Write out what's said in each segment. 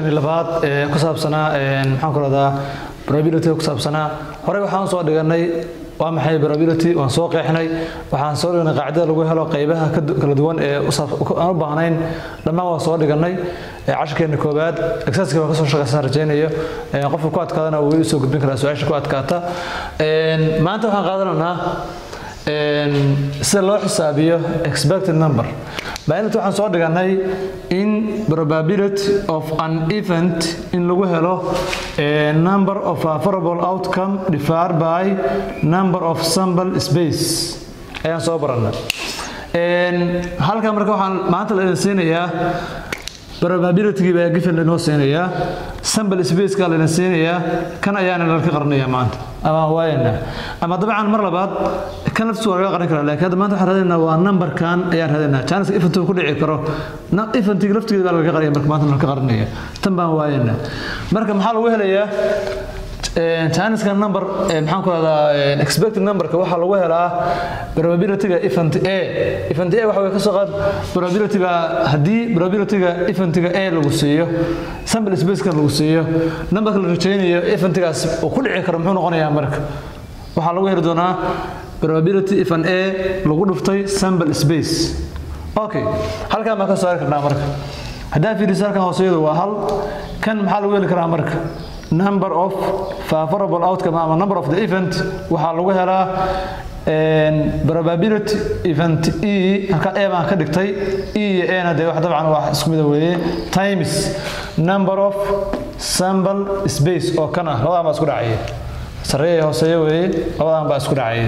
cashirkeeni labaad ee ku saabsanaa maxaan ku rahdaa probability ku saabsanaa horey waxaan soo dhiganay waa maxay probability waan soo qeexnay waxaan soo dhiganay qaacidada lagu helo qaybaha kala duwan ee aan u baahnayn dhammaan waan soo dhiganay cashirkeena koowaad exerciska waan kasoo shaqaysan rajaynayo qofka ku adkaadana wuu usoo gudbin karaa su-aasha ku adkaata maanta waxaan qaadanaynaa sida loo xisaabiyo expected number maalinta waxaan soo dhiganay in probability of an event in lagu helo number of favorable outcome divided by number of sample space ayaan soo baranay halkan marka waxaan maanta la idin siinayaa probability baa given lanoo siinayaa sample spaceka layna siinayaa kan ayaana lalka qaranayaa maanta ama waayana ama dabcan mar labaad kan laftiisu waa laga qaran karaa laakiin hadda maanta waxaan raadinaynaa waa numberkan ayaan raadinaynaa chanceska event ku dhici karo eventiga laftigeeda baa laga qaranaya marka maanta lalka qaranaya tan baan waayana marka maxaa lagu helayaa chanceska number maxaan ku rahdaa expected numberka waxaa lagu helaa probabilityga event a event a waxa way ka soo qaad probabilityga haddii probabilityga eventiga a lagu siiyo sample spaceka lagu siiyo numberka la rajaynayo eventigaas uu ku dhici karo muxuu noqonayaa marka waxaa lagu heli doonaa probability event a lagu dhuftay sample space okay halkaan baan ka soo arki karnaa marka haddaa fiiriso halkan hooseeyadu waa hal kan maxaa lagu heli karaa marka number of favorable outcome ama number of the event waxaa lagu helaa probability event e halka e baan ka dhigtay e iyo ena dee wax dabcan waa isku mida weeye times number of sample space oo kan ah labadan baa isku dhacaya sarreeya hooseeya weeye labadan baa isku dhacaya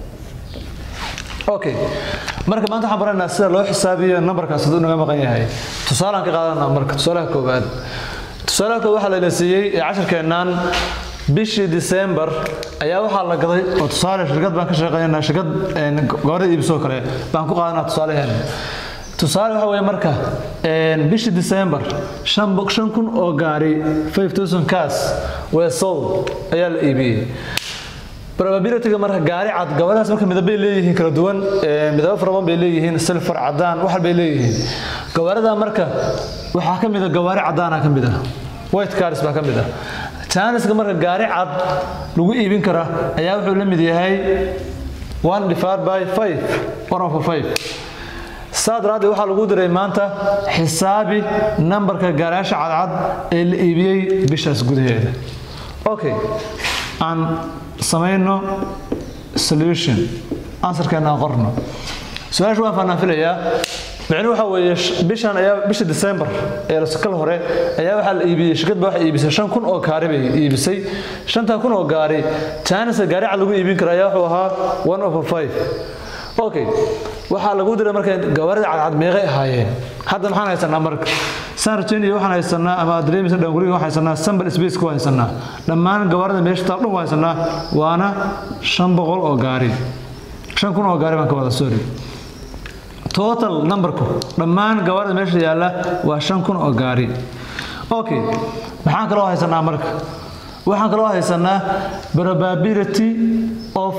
okay marka maanta waxaan baranaynaa sida loo xisaabiyo numberkaas hadduu naga maqan yahay tusaalaan ka qaadanaa marka tusaalaha koowaad tusaalaha koowaad waxaa layna siiyey ee cashirkeennan bishii December ayaa waxaa la gaday oo tusaale shirkad baan ka shaqeynaa shirkad gabadha iibsoo kale baan ku qaadanaa tusaaleheen tusaale waxa weeye marka bishii December shan kun oo gaari 5000 cars were sold ayaa la iibiyey probabilityga marka gaari cad gabadhaas marka midabay leeyihiin kala duwan midabo fara badan bay leeyihiin silfar cadaan wax bay leeyihiin gawaarida marka waxaa ka mid a gawaari cadaana ka mid ah white cars baa ka mid ah janiska marka gaari cad lagu iibin kara ayaa wuxuu la mid yahay one divided by five one over five saa daraaddeed waxaa lagu diray maanta xisaabi nambarka gaarayaasha cadcad ee la iibiyey bishaas gudaheeda okay aan samayno solution answerkeena aan qorno su-aasha waan faanaanfilayaa micnu waxa weeye bishan ayaa bisha December ee kal hore ayaa waxaa la iibiyey shirkad baa waxay iibisay 5000 oo gaari bay iibisay 5000 oo gaari China gaari cad lagu iibin karo ayaa wuxuu ahaa 1 over 5 okay waxaa lagu diray marka gawaarida cadcad meeqay ahaayeen hadda maxaan haysanaa marka saan rajaynaya waxaan haysanaa ama dareemisa dhan guriga waxaan haysanaa sample space ku haysanaa dhammaan gawaarida meesha taal dhan waa haysanaa waana 500 oo gaari 5000 oo gaari baan ka wada sorry total numberku dhammaan gawaarida meesha yaalla waa shan kun oo gaari okay maxaan kaloo haysanaa marka waxaan kaloo haysanaa probability of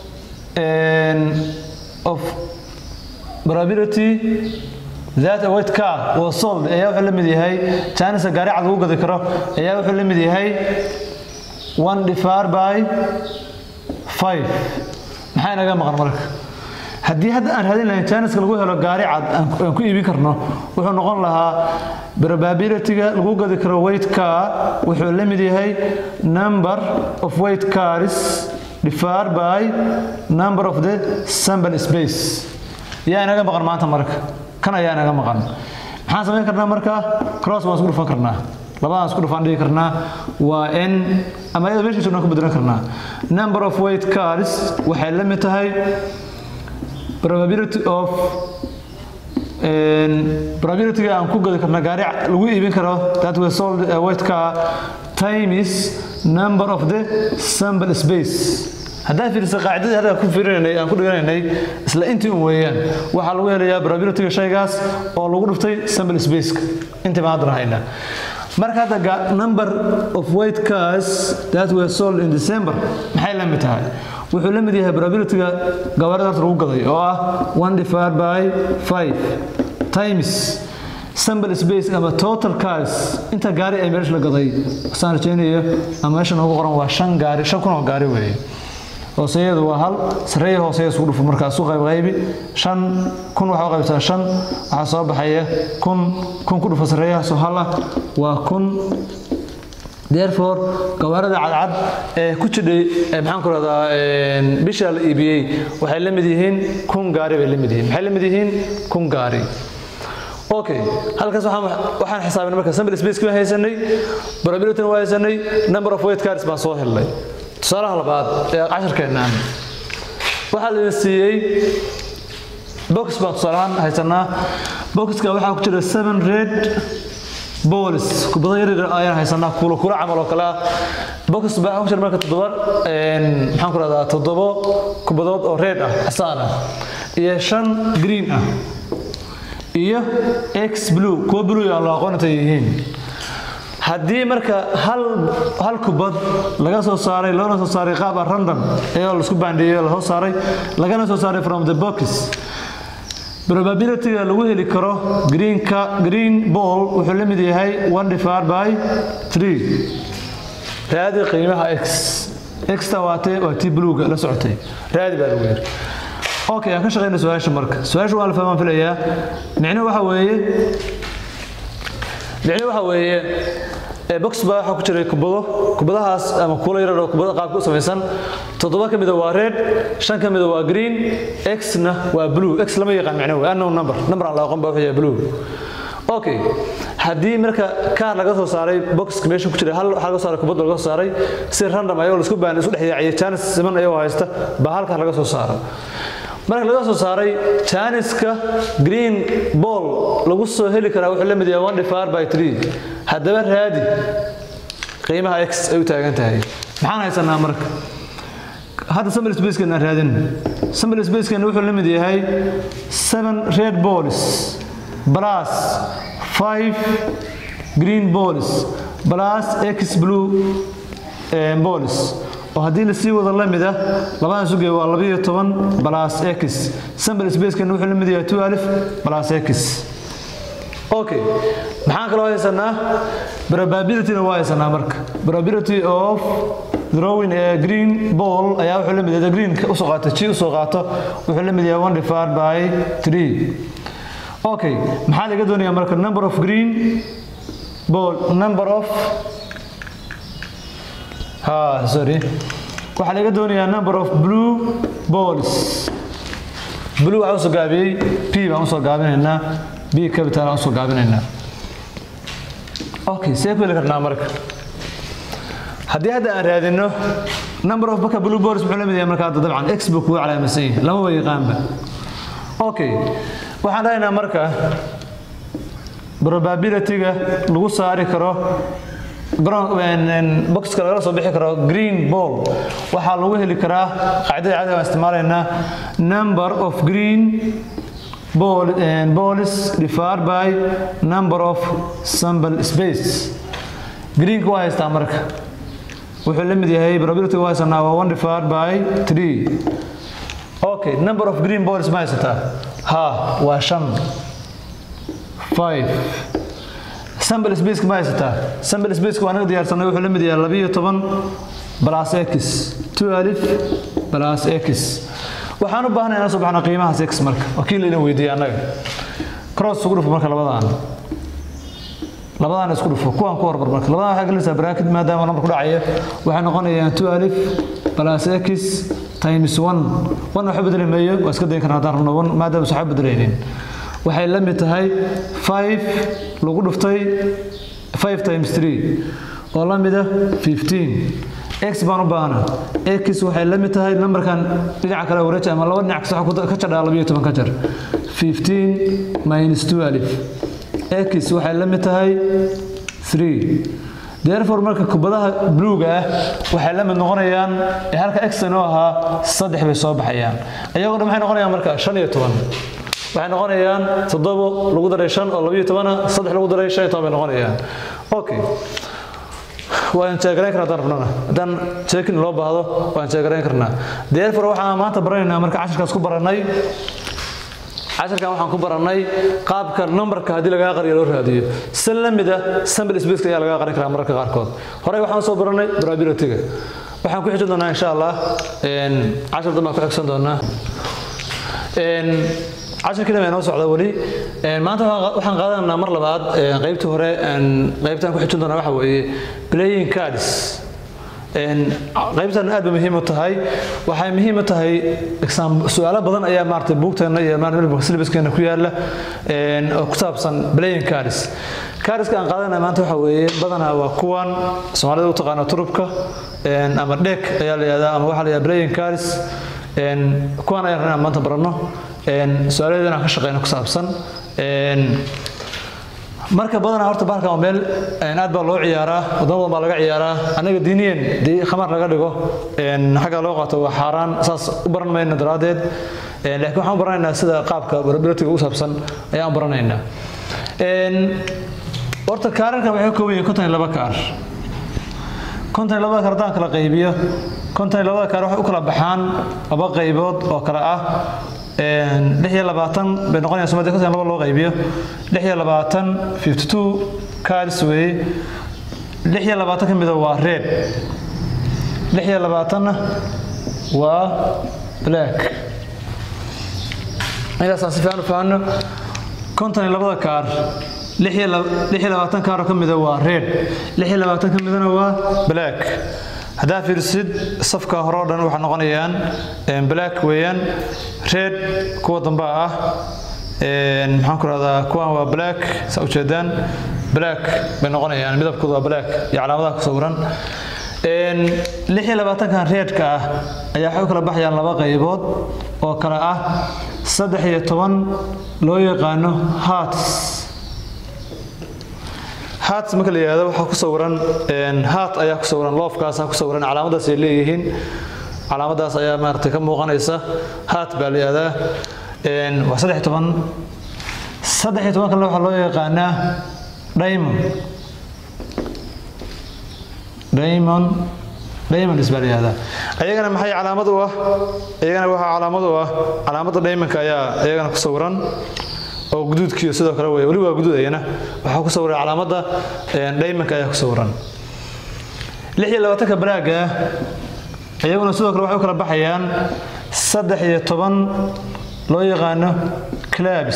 of probability that a white car was sold ayaa wuxuu la mid yahay chinese gaari cad lagu gadi karo ayaa wuxuu la mid yahay one divided by five maxaa inaga maqan marka haddii hadda aan raadin lahayn janiska lagu helo gaari cad aan ku iibin karno wuxuu noqon lahaa probabilityga lagu gadi karo weight car wuxuu la mid yahay number of weight cars divided by number of the sample space yaa inaga maqan maanta marka kan ayaa inaga maqan maxaan samayn karnaa marka cross waan isku dhufan karnaa labadaan isku dhufan dhigi karnaa waa n ama iyada meesha joogna ku bedelan karnaa number of weight cars waxay la mid tahay probability of probability aan ku gadi karna gaari lagu iibin karo that we sold a white car time is number of the sample space haddaan fiirisa qaacidadii hadda ku fiirinaynay aan ku dhiganaynay isla intii un weeyaan waxaa lagu helayaa probabilityga shaygaas oo lagu dhuftay sample spaceka intii baan haddana haynaa marka hadda number of white cars that were sold in December maxay la mid tahay wuxuu la mid yahay probabilityga gawaarida horta lagu gaday oo ah one divided by five times sample space ama total cars inta gaari ay meesha la gaday saan rajaynayo ama meesha noogu qoran waa shan gaari shan kun oo gaari weeye hooseeyadu waa hal sareeya hooseeya isku dhufo markaa isu qayb qaybi shan kun waxaa u qaybsaa shan waxaa soo baxaya kun kun ku dhufo sareeyahaasoo hal ah waa kun therefore gawaarida cadcad ee ku jidhay maxaan ku rahdaa bisha la iibiyey waxay la mid yihiin kun gaari bay la mid yihiin maxay la mid yihiin kun gaari okay halkaas waxaan waxaan xisaabinay marka sample space baan haysanay probability waa haysanay number of weight cars baan soo helnay tusaalaha labaad ee casharkeenaan waxaa la siiyey box baan tusaalahaan haysanaa boxka waxaa ku jira seven red boolis kubado yar yar ayaan haysanaa kuula kula camal oo kale ah box baa ku jira marka toddoba maxaan ku rahdaa toddobo kubadood oo red ah casaan ah iyo shan green ah iyo x blue kuwa blue aan loo aqoon intay yihiin haddii marka hal hal kubad laga soo saaray loona soo saaray qaab ah random iyadoo laisku baandheeyey la soo saaray lagana soo saaray from the box probability-ga lagu heli karo greenka green ball wuxuu la mid yahay one divided by three raadi qiimaha x xta waatee waa tii bluega la socotay raadi baa lagu yiri okay aan ka shaqeyna su-aasha marka su-aasha waa la fahmaan filayaa micnuhu waxa weeye micnuhu waxa weeye box baa waxaa ku jiray kubado kubadahaas ama kuula yarar oo kubada qaabka u samaysan toddoba ka mida waa red shan ka mida waa green x-na waa blue x lama yaqaan micno wey unknown number number aan la aqoon baa wuxuu yahay blue okay haddii marka kaar laga soo saaray boxka meesha ku jira hal waxaa laga saaray kubad laga soo saaray si random ayagoo la isku baan isku dhex yaaciyay chance siman ayagoo haysta baa halkaas laga soo saaro marka laga soo saaray janiska green ball lagu soo heli karaa wuxuu la mid yahay one divided by three haddaba raadi qiimaha x ay u taagan tahay maxaan haysanaa marka hadda sample spacekan aan raadin sample spacekan wuxuu la mid yahay seven red balls plus five green balls plus x blue balls oo haddii la sii wada la mid ah labadan sugay waa labiyo toban plus x sample spacekan wuxuu la mid yahay two alif plus x okay maxaan kaloo haysanaa probability-na waa haysanaa marka probability of drawing a green ball ayaa wuxuu la mid yahay green usoo qaato g usoo qaato wuxuu la mid yahay one divided by three okay maxaa laga doonayaa marka number of green ball number of ha sorry waxaa laga doonayaa number of blue balls blue waxaa usoo gaabiyey p baan usoo gaabinaynaa b capital aan usoo gaabinaynaa okay see ku heli karnaa marka haddii hadda aan raadino number of baka blue balls muxuu la mid yahay marka hadda dabcan x buu kugu calaamadsan yahay lama wa yaqaanba okay waxaan dhahaynaa marka probability-ga lagu saari karo boxka lagala soo bixi karo green ball waxaa lagu heli karaa qaacidada caadiga aan isticmaalaynaa number of green ball balls divided by number of sample space greenka waa haystaa marka wuxuu la mid yahay probability waa haysanaa waa one divided by three okay number of green balls ma haysataa ha waa shan five sample space ma haysataa sample space waa naga diyaarsanay wuxuu la mid yahay labiyo toban plus x two alif plus x waxaan u baahnay inaan soo baxno qiimahaas x marka oo kii layna weydiiyey annaga cross ugu dhufo marka labadaan labadaan isku dhufo kuwaan ku hormar marka labadaan waxaa gelinaysaa bracket maadaama number ku dhacaya waxay noqonayaan two alif plus x times one one waxba bedeli maayo waa iska dayin karna haddaan rabno one maadaama waxba bedelaynin waxay la mid tahay five lagu dhuftay five times three oo la mida fifteen x baan u baahna x waxay la mid tahay numberkan dhinaca kale wareej ama laba dhinac kasta ka jadhaa labiyo toban ka jar fifteen minus two alif x waxay la mid tahay three therefore marka kubadaha bluega ah waxay la mid noqonayaan ee halka x inoo ahaa saddex bay soo baxayaan iyagoo dhan maxay noqonayaan marka shan iyo toban waxay noqonayaan toddobo lagu daray shan oo labiyo tobana saddex lagu daray shan iyo toban bay noqonayaan okay waan jeegarayn karnaa haddaan rabnana haddaan jeekin loo baahdo waan jeegarayn karnaa therefore waxaan maanta baranaynaa marka cashirkaas ku barannay casharkan waxaan ku barannay qaabka numberka haddii lagaa qariyo loo raadiyo si la mid ah sample space ayaa lagaa qarin karaa mararka qaarkood horey waxaan soo barannay probability-ga waxaan ku xijin doonaa insha allah cashar dambaan ku xigsan doonaa casharkii dhan noo socda weli maanta waxaan qaadanaa mar labaad qaybtii hore qaybtaan ku xijin doonaa waxa weeye playing cards qaybtan aad bay muhiim u tahay waxay muhiim u tahay su-aalo badan ayaa maarata buugteena iyo silibaskeena ku yaala oo ku saabsan playing cards cardiska aan qaadanaya maanta waxa weeye badanaa waa kuwan soomaalida u taqaano turubka ama dhek ayaa la yihahdaa ama waxaa la yihahdaa playing cards kuwan ayaan rabnaa maanta baranno su-aaladeeda inaan ka shaqeyno ku saabsan marka badanaa horta bahalkan waa meel aad baa loo ciyaaraa wadamo badan baa laga ciyaaraa anaga diiniyan dii khamar laga dhigo xagga loo qaato waa xaaraan saas u baran mayna daraaddeed laakiin waxaan u baranaynaa sida qaabka probabilityga u saabsan ayaan u baranaynaa horta kaararkan waxay ka kooban yihiin konton iyo laba kaar konton iyo labada kaar haddaan kala qaybiyo konton iyo labada kaar waxay u kala baxaan laba qaybood oo kale ah lix iyo labaatan bay noqonaysaa somalia konton laba loo qaybiyo lix iyo labaatan fifty two cards weeye lix iyo labaatan ka mida waa red lix iyo labaatanna waa black intaasaan si fiican u fahanno konton iyo labada kaar lix iyo labaatan kaaroo ka mida waa red lix iyo labaatan ka midana waa black haddaa fiirsid safka hore oo dhan waxay noqonayaan black weeyaan red kuwa damba ah maxaan ku rahdaa kuwan waa black saa ujeedaan black bay noqonayaan midabkooda waa black iyo calaamadaha ku sawiran lix iyo labaatankan reedka ah ayaa waxay u kala baxayaan laba qaybood oo kale ah saddex iyo toban loo yaqaano hearts hat marka la yidhahdo waxaa ku sawiran hat ayaa ku sawiran loofkaasa ku sawiran calaamadaas ay leeyihiin calaamadaas ayaa maaragtay ka muuqanaysa hat baa la yidhahdaa waa saddex iyo toban saddex iyo toban kalena waxaa loo yaqaanaa diamond diamond diamonds baa la yihahdaa ayagana maxay calaamad u ah ayagana waxaa calaamad u ah calaamadda diamondka ayaa ayagana ku sawiran oo guduudkiiyo sidoo kale wey weli waa guduud ayana waxaa ku sawiran calaamadda diamondka ayaa ku sawiran lix iyo labaatanka baraaga iyaguna sidoo kale waxay u kala baxayaan saddex iyo toban loo yaqaano clabs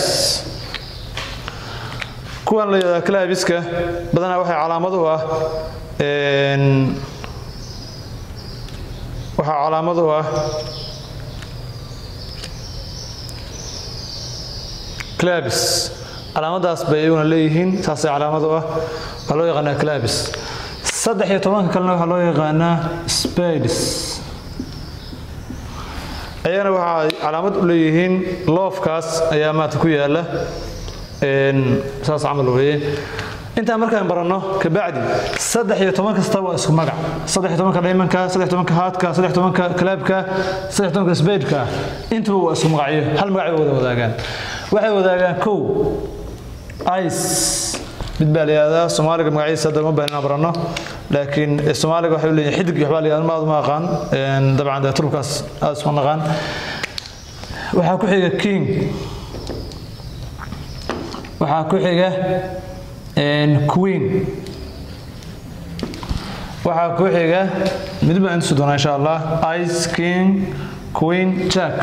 kuwan la yidhahdaa clabiska badanaa waxay calaamad u ah waxaa calaamad u ah clabis calaamadaas bay iyaguna leeyihiin saasay calaamad u ah waxaa loo yaqaanaa clabis saddex iyo tobanka kalena waxaa loo yaqaanaa spades ayagana waxaa calaamad u leeyihiin loofkaas ayaa maanta ku yaala saas camal weeye intaan markaan baranno kabacdi saddex iyo toban kasta waa isku magac saddex iyo tobanka dhaymanka saddex tobanka haadka saddex tobanka kalaabka saddex tobanka sbeydka intuba waa isku magacyo hal magac bay wada wadaagaan waxay wadaagaan kow ice mid baa la yihahdaa soomaaliga magaciisa hadda uma baahan inaan baranno laakiin soomaaliga waxay leeyihin xidig waxbaa la yihahda ma aad uma aqaan dabcan dee turubkaas aad isma naqaan waxaa ku xiga king waxaa ku xiga queen waxaa ku xiga mid baan intusi doonaa insha allah ice king queen jack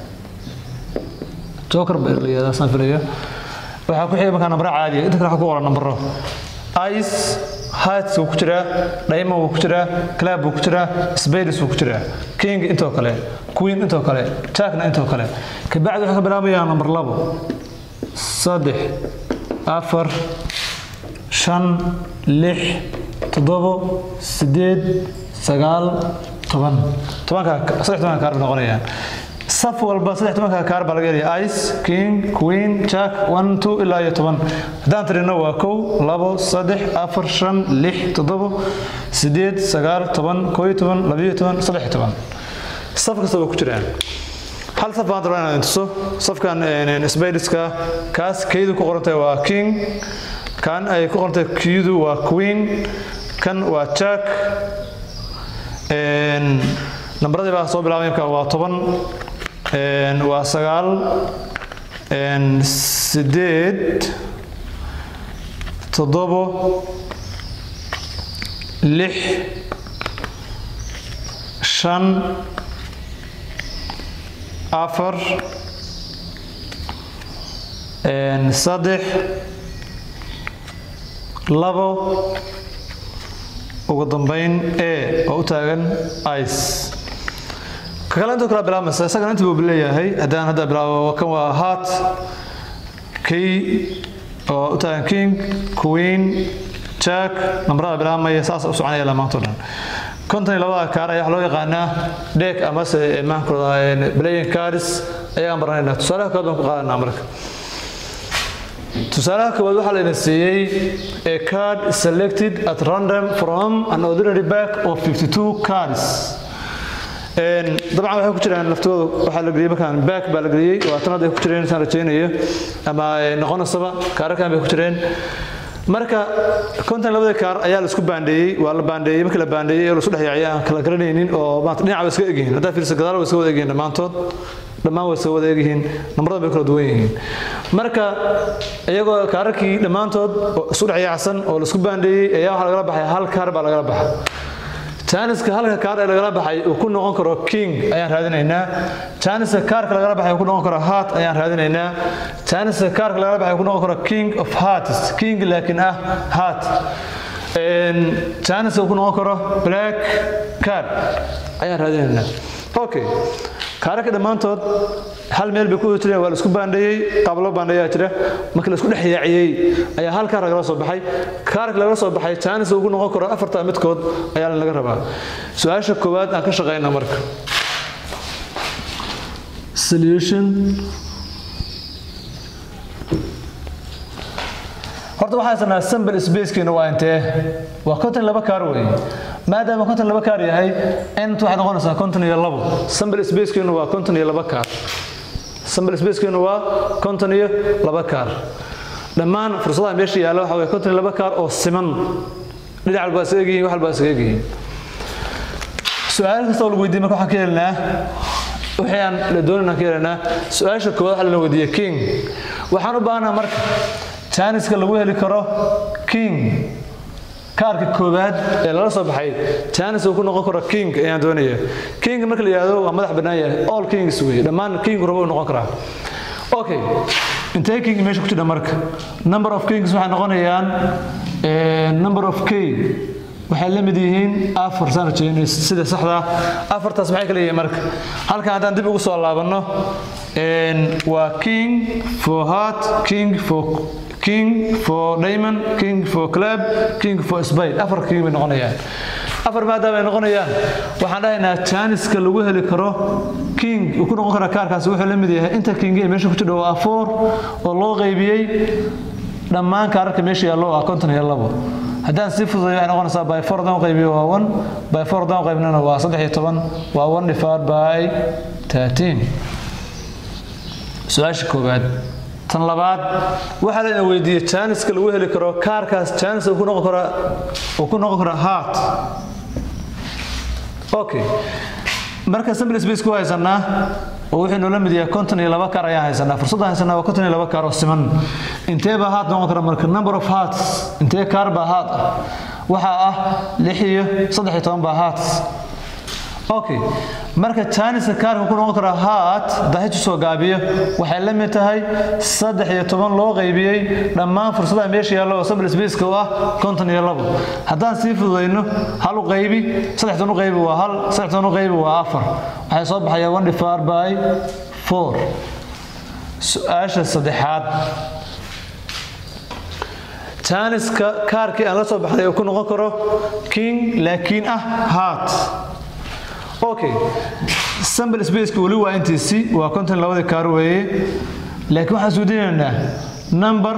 joker baa la yihahdaa saan filaya waxaa ku xiga markaa nambaro caadiya inta kale waxaa ku qoran nambaro ice hearts wuu ku jiraa diamond wuu ku jiraa clab wuu ku jiraa spades wuu ku jiraa king intoo kale queen intoo kale jackna intoo kale kabacdi waxaa ka bilaabayaa nambar labo saddex afar shan lix toddobo sideed sagaal toban tobanka saddex tobanka kaar bay noqonayaan saf walba saddex tobanka kaar baa laga helaya ice king queen jack one two ilaa iyo toban haddaan tirino waa kow labo saddex afar shan lix toddobo sideed sagaal toban koo iyo toban labiyo toban saddex iyo toban saf kasta waa ku jiraan hal saf baan rabaa inaan tuso safkan sbaydiska kaas kaydu ku qorantahay waa king kan ay ku qorantahay kiyadu waa queen kan waa jack nambaradii baa soo bilaabay marka waa toban waa sagaal sideed toddobo lix shan afar saddex labo ugu dambeyn e oo u taagan ice ka kale intuu kala bilaabmaysa isagana intii buu leeyahay haddaan hadda bilaabo kan waa heart key oo u taagan king queen jack nambarada bilaabmaya saas u soconaya lamaanto dhan konton iyo labada kaar ayaa waxaa loo yaqaanaa deek amase maankooda playing cards ayaan baranaynaa tusaalaha koowaad baan ku qaadanaa marka tusaalaha koowaad waxaa layna siiyey a card selected at random from an ordinary back of 52 cards dabcan waxay ku jiraan laftooda waxaa la geliyey markaan back baa la geliyey waa tan hadda ay ku jireen intaan rajaynayo ama noqonaysaba kaararkan bay ku jireen marka konton labada kaar ayaa la isku baandheeyey waa la baandheeyey markii la baandheeyey ee la isku dhexyaacay aan kala garanaynin oo maanta dhinaca way iska egyihiin haddaa fiirsa gadaal way iska wada egyihiin dhammaantood dhammaan way iska wada egyihiin nambarada bay kala duwan yihiin marka iyagoo kaararkii dhammaantood isku dhexyaacsan oo la isku baandheeyey ayaa waxaa lagala baxay hal kaar baa lagala baxay jaaniska halka kaar ee lagala baxay uu ku noqon karo king ayaan raadinaynaa jaaniska kaarka lagala baxay uu ku noqon karo heart ayaan raadinaynaa jaaniska kaarka lagala baxay uu ku noqon karo king of hearts king laakiin ah heart jaaniska uu ku noqon karo black card ayaan raadinaynaa okay kaararka dhammaantood hal meel bay ku wada jireen waa la isku baandheeyey qaab loo baandheeyaa jira markii la isku dhex yaaciyey ayaa hal kaar lagala soo baxay kaarka lagala soo baxay jaanis uu ku noqon karo afarta midkood ayaa laga rabaa su-aasha koowaad aan ka shaqaynaa marka solution horta waxaa sanaa sample spacekeena waa intee waa konton laba kaar weeye maadaama konton laba kaar yahay int waxay noqonaysaa konton iyo labo sample spacekeenu waa konton iyo laba kaar sample spacekeenu waa konton iyo laba kaar dhammaan fursadaha meesha yaalla waxa weye konton iyo laba kaar oo siman dhinac walba isaga egyihiin wax walba isaga egyihiin su-aal kasta oo lagu weydiiyey marka waxaan ka helinaa wixii aan la doonin aan ka helinaa su-aasha koowaad waxaa lana weydiiyey king waxaan u baahanaa marka jaaniska lagu heli karo king kaarka koowaad ee lala soo baxay jaanis uu ku noqon karo king ayaan doonaya king marka la yidhaahdo waa madax bannaan yahay all kings weeye dhammaan king rabo uu noqon karaa okay intee king meesha ku jira marka number of kings waxay noqonayaan number of k waxay la mid yihiin afar saan rajeynay sida saxda afartaas maxay kala yihiin marka halkan haddaan dib ugu soo laabanno waa king for heart king for king for diamond king for club king for spade afar king bay noqonayaan afar maadaama ay noqonayaan waxaan dhahaynaa jaaniska lagu heli karo king uu ku noqon kara kaarkaasi wuxuu la mid yahay inta king ee meesha ku jira waa four oo loo qaybiyey dhammaan kaararka meesha yaallo ah konton iyo labo haddaan sii fududay waxay noqonaysaa by four haddaan qaybiyo waa one by four haddaan qaybnana waa saddex iyo toban waa one divided by thirteen su-aasha koowaad tan labaad waxaa layna weydiiyey jaaniska lagu heli karo kaarkaas jaanis uu ku noqon kara uu ku noqon kara heart okay marka sample space ku haysanaa oo wuxuu noola mid yahay konton iyo laba kaar ayaan haysanaa fursadda haysanaa waa konton iyo laba kaar oo siman intee baa heart noqon kara marka number of hearts intee kaar baa heart ah waxaa ah lix iyo saddex iyo toban baa hearts okay marka jaaniska kaarka ku noqon kara heart dahitu soo gaabiyo waxay la mid tahay saddex iyo toban loo qaybiyey dhammaan fursadaha meesha yaallo oo sample spaceka u ah konton iyo labo haddaan sii fududayno hal u qaybi saddex toban u qaybi waa hal saddex toban u qaybi waa afar waxay soo baxayaa one divided by four su-aasha saddexaad jaaniska kaarkii aan la soo baxday uu ku noqon karo king laakiin ah heart okay sample spaceka weli waa intiisi waa konton labadii kaar weeye laakiin waxaan isweydiinaynaa number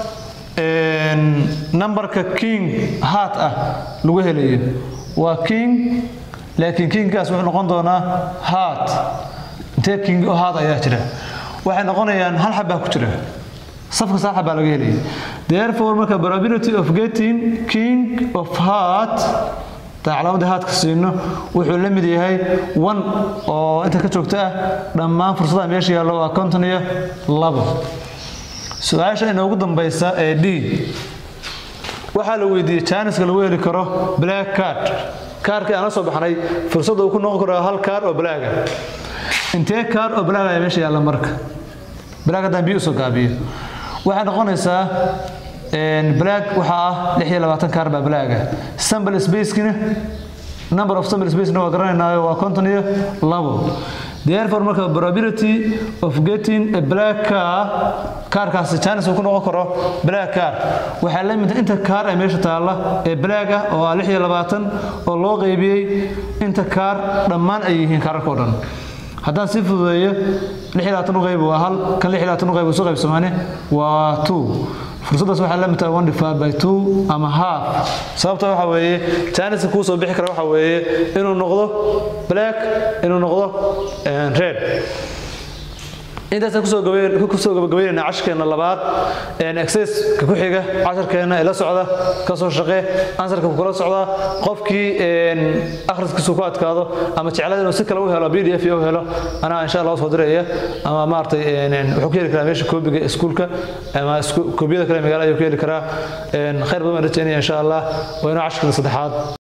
numberka king heart ah lagu helayo waa king laakiin kingkaas wuxuu noqon doonaa heart intee king oo heart ayaa jira waxay noqonayaan hal xabbaa ku jira safka hal xabbaa laga helaya therefore marka probability of getting king of heart haddaan calaamadii haadka siino wuxuu la mid yahay one oo inta ka joogta ah dhammaan fursadaha meesha yaallo waa konton iyo labo su-aasha inoogu dambaysa ee d waxaa la weydiiyey janiska lagu heli karo black card kaarkii aan la soo baxnay fursadda uu ku noqon karo hal kaar oo blaaga intee kaar oo blaag ayaa meesha yaalla marka blaag haddaan biyo usoo gaabiyo waxay noqonaysaa blaag waxaa ah lix iyo labaatan kaar baa blaaga sample spacekina number of sample spacena waa garanaynaayo waa konton iyo labo therefore marka probability of getting a black car kaarkaasi chance uu ku noqon karo black car waxaa la mid inta kaar ee meesha taalla ee black ah oo ah lix iyo labaatan oo loo qaybiyey inta kaar dhammaan ay yihiin kaararka oo dhan haddaan sii fududeeyo lix iyo labaatan u qayb waa hal kan lix iyo labaatan u qayb isu qaybsamaane waa two fursaddaas waxaa la mid tahay one divided by two ama half sababta waxa weeye janiska kuu soo bixi kara waxa weeye inuu noqdo black inuu noqdo red intaasaan kusoo kusoo gabagabeynayna casharkeena labaad exerciska ku xiga casharkeena ila socda ka soo shaqee ansarka kula socda qofkii akhriskiisu ku adkaado ama jeclada inuu si kale u helo b d f u helo anaa insha allah soo diraya ama maaragtay wuxuu ku heli karaa meesha koobiga iskuulka ama koobiyada kale magaalada ayuu ku heli karaa khayr badan baan rajaynaya insha allah waa inuu casharkeena saddexaad